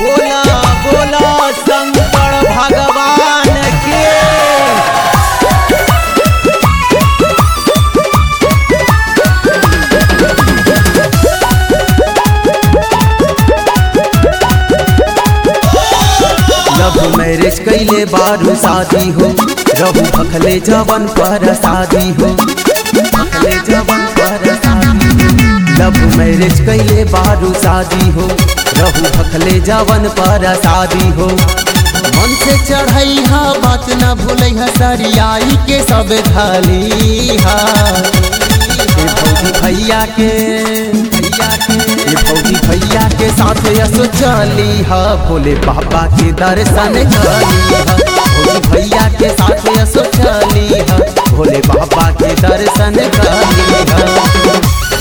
बोला बोला शंकर भगवान के लव मैरिज कैले बारू शादी हो रहू भखले जवन पर शादी हो भखले जवन पर शादी लव मैरिज कैले बारू शादी हो रहू भखले जवन पर शादी हो मन से चढ़ई हा बात न भूलै हा सरियाई के सब थाली हा ए भौजी भैया के भैया के ए भौजी भैया के साथ यसो चली हा भोले बाबा के दर्शन करी हा भौजी भैया के साथ यसो चली हा भोले बाबा के दर्शन करी हा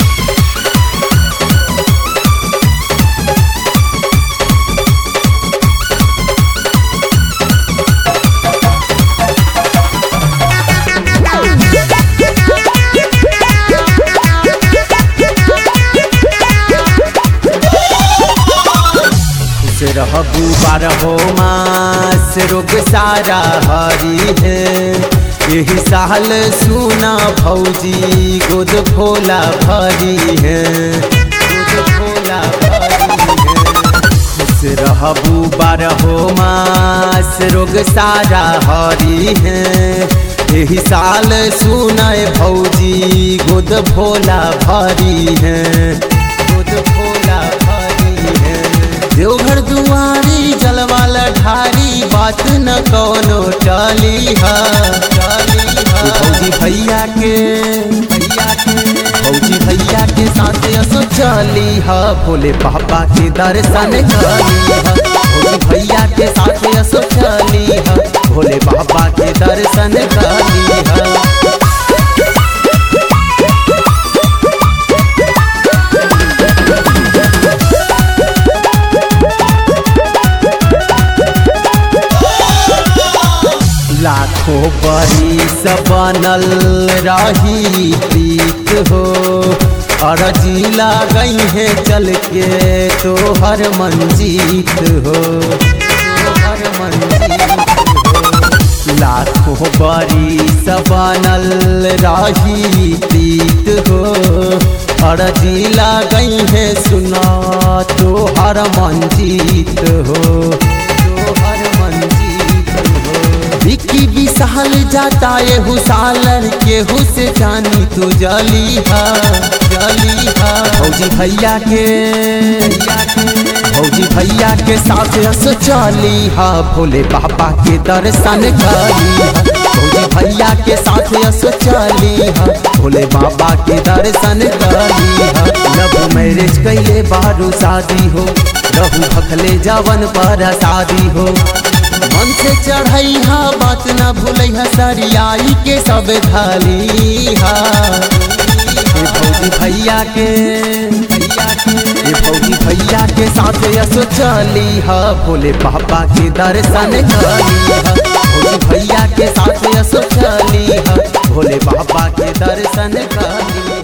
खुश रहबू बारहो मास रोग सारा हरी है यही साल सुना भौजी गोद भोला भरी है गोद भोला भरी है खुश रहबू बारहो मास रोग सारा हरी है यही साल सुनाए भौजी गोद भोला भरी है गोद भोला भरी है देवघर दुआरी जलवाला ढारी बात न कौनो टाली हा टाली हा भौजी भैया के भैया के भौजी भैया के साथ असो चली हा भोले बाबा के दर्शन करी हा भौजी भैया के साथ असो चली हा भोले बाबा के दर्शन करी हा लाखों बरिस बनल रही प्रीत हो अरजी गई है चल के तोहर मंजीत हो तोहर मंजीत हो लाखों बरिस बनल रही प्रीत हो अरजी गई है सुना तोहर मंजीत हो तोहर मंजीत हो विकी विशाल जाता ये हुसालर के हुस जानी तू जली हा जली हा भौजी भैया के भौजी भैया के साथ रस चली हा भोले बाबा के दर्शन करी हा भौजी भैया के साथ रस चली हा भोले बाबा के दर्शन करी हा लव मैरिज कैले बारू शादी हो रहू भखले जवन पर शादी हो मन से चढ़ई हा बात न भूलै हा सरियाई के सब थाली हा ए भौजी भैया के भैया के ए भौजी भैया के साथ यसो चली हा भोले बाबा के दर्शन करी हा भौजी भैया के साथ यसो चली हा भोले बाबा के दर्शन करी